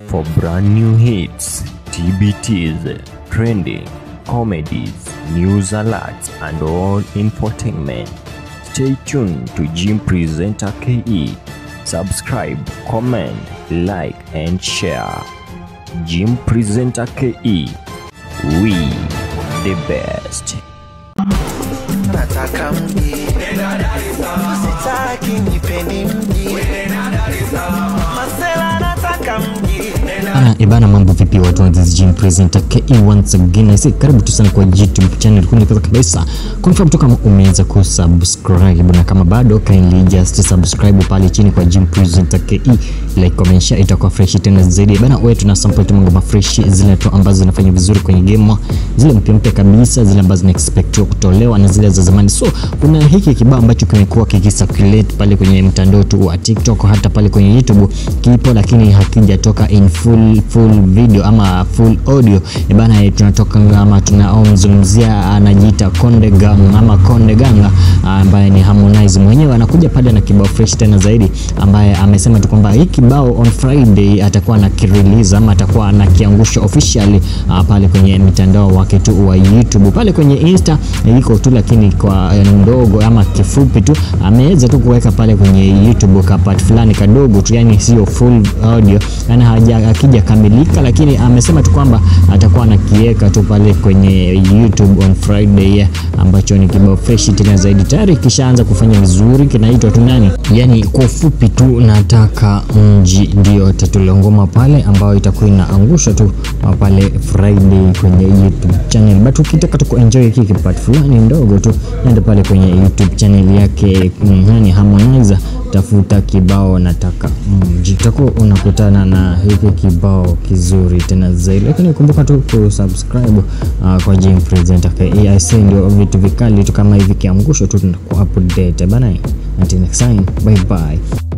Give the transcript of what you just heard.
For brand new hits, TBTs, trending, comedies, news alerts, and all infotainment, stay tuned to Jim Presenter KE. Subscribe, comment, like, and share. Jim Presenter KE. We the best. nataka mji sitaki nipeni mji masela nataka mji Ana ibana, mambo vipi watu wa this gym presenter KE once again. I say karibu tu sana kwa YouTube channel kuni kwanza kabisa. Confirm tu kama umeweza kusubscribe na kama bado kindly just subscribe pale chini kwa gym presenter KE, like comment share, itakuwa fresh tena zaidi. Bana wewe tuna sample tu mambo fresh zile tu ambazo zinafanya vizuri kwenye game, zile mpya mpya kabisa, zile ambazo zina expect kutolewa na zile za zamani. So kuna hiki kibao ambacho kimekuwa kikicirculate pale kwenye mtandao tu wa TikTok hata pale kwenye YouTube kipo, lakini hakijatoka in full full video ama full audio. E bana, eh, tunatoka ama tunamzungumzia anajiita Konde Gang ama Konde Gang ambaye ni Harmonize mwenyewe anakuja pale na kibao fresh tena zaidi, ambaye amesema tu kwamba hii kibao on Friday atakuwa na kirelease ama atakuwa anakiangusha officially ah, pale kwenye mitandao wake tu wa YouTube pale kwenye Insta eh, iko tu, lakini kwa eh, ndogo ama kifupi tu ameweza tu kuweka pale kwenye YouTube ka part fulani kadogo tu, yani sio full audio, yani haja akija kamilika, lakini amesema tu kwamba atakuwa anakiweka tu pale kwenye YouTube on Friday yeah, ambacho ni kibao fresh tena zaidi, tayari kishaanza kufanya vizuri, kinaitwa tu nani, yani kwa ufupi tu nataka mji, ndio title ya ngoma pale ambayo itakuwa inaangusha tu uh, pale Friday kwenye YouTube channel, but ukitaka tu kuenjoy hiki part fulani ndogo tu, nenda pale kwenye YouTube channel yake mm, nani Harmonize tafuta kibao nataka mji, utakuwa unakutana na hiki kibao kizuri tena zaidi, lakini kumbuka tu kusubscribe uh, kwa Jim Presenter KAIC, ndio vitu vikali tu kama hivi kiangusho tu tunaku update bana. Until next time, bye bye.